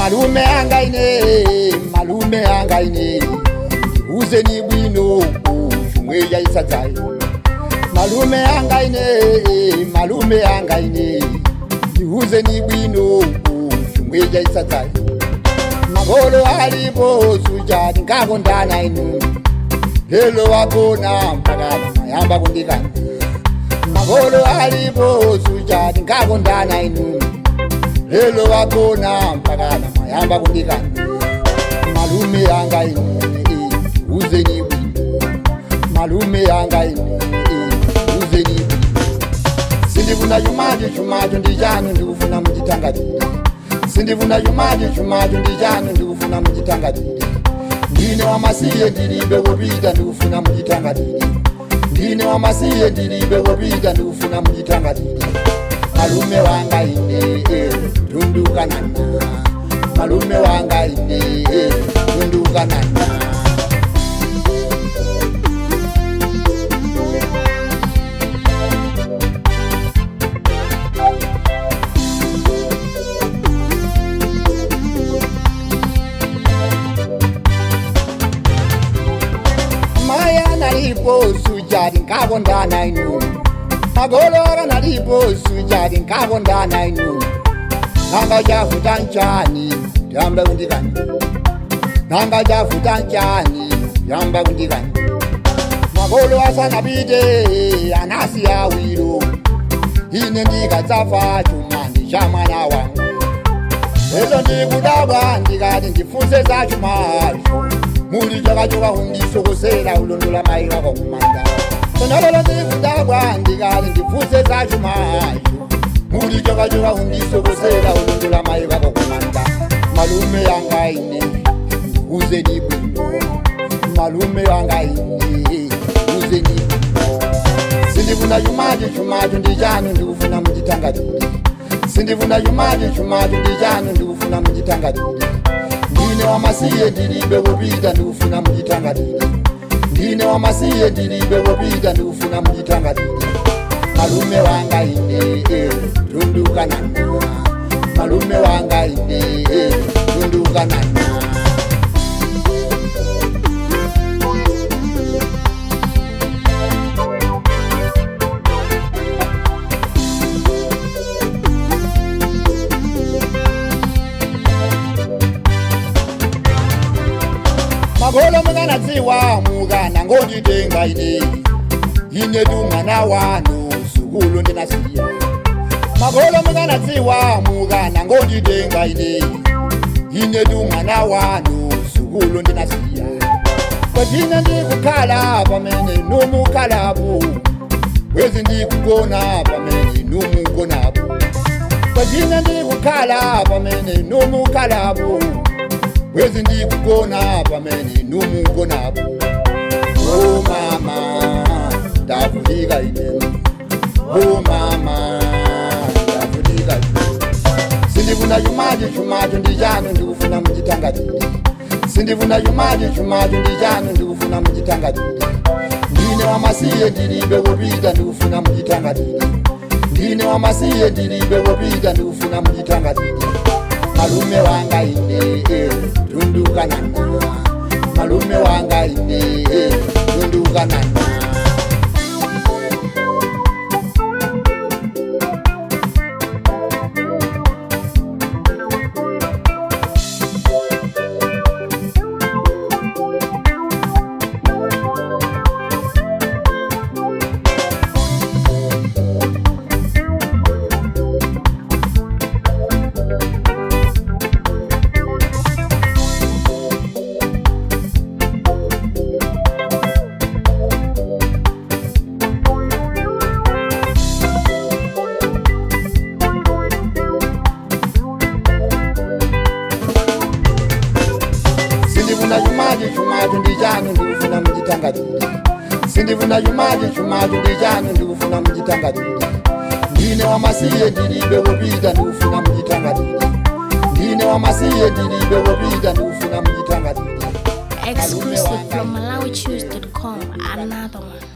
malume anga ine malume anga ine uzeni bwino chomwe chaisadzayo malume anga ine malume anga ine uzeni bwino chomwe chaisadzayo magolo alipo suja ndingakondana inu lelo wagona mpaka mayamba kundikana magolo alipo suja ndingakondana inu lelo wagona mpaka mayamba kundikana malume anga ine uzeni bwino malume anga ine uzeni bwino sindifuna chumacho chumacho ndi chanu ndikufuna muchitangatire sindifuna chumacho chumacho ndi chanu ndikufuna muchitangatire ndine wamasiye ndilibe kopita ndikufuna muchitangatire ndine wamasiye ndilibe kopita ndikufuna muchitangatire malume wanga ine tundukanana malume wanga ine tundukanana maya nalipo sujadi nkakondana inu magolo akanalipo sujadi nkakondana inu nanga chafuta nchani yamba kundikani nanga chafuta nchani yamba kundikani magolo asanapite anasi awiro ine ndikadzafa chumani cha mwana wangu lelo ndikudabwa ndikati ndifunse za chumacho muli chakachoka kundisokosera ulondola mai kako kumanda sonalolo ndikudabwa ndikati ndifunse za chumacho muli chakachoka kundisokosera ulondola mai kako kumanda malume yanga ine ndikuzeni bwino malume yanga ine ndikuzeni bwino sindifuna chumacho chumacho ndi chanu ndikufuna muchitangatire sindifuna chumacho chumacho ndi chanu ndikufuna muchitangatire ndine wamasiye ndilibe kopita ndikufuna muchitangatire ndine wamasiye ndilibe kopita ndikufuna muchitangatire malume wanga ine tundukanana malume wanga ine tundukanana magolo mukanadziwa mukana ngonditenga ine ine tumwana wanu sukulu ndinasiya magolo mukanadziwa mukana ngonditenga ine ine tumwana wanu sukulu ndinasiya kwatine ndikukhala pamene numukhalapo wezi ndikugona pamene numugonapo kwatine ndikukhala pamene numukhalapo wezi ndikugona pamene numugonapo o mama ndavulika ine o mama ndavulika ine sindifuna chumacho chumacho ndi chanu ndikufuna muchitangatire sindifuna chumacho chumacho ndi chanu ndikufuna muchitangatire ndine wamasiye ndilibe kopita ndikufuna muchitangatire ndine wamasiye ndilibe kopita ndikufuna muchitangatire malume wanga ine tundukanana malume wanga ine tundukanana sindifuna chumacho chumacho ndi chanu ndikufuna muchitangatire sindifuna chumacho chumacho ndi chanu ndikufuna muchitangatire ndine wamasiye ndilibe kopita ndikufuna muchitangatire ndine wamasiye ndilibe kopita ndikufuna muchitangatire Exclusive from MalawiChoose.com. Another one.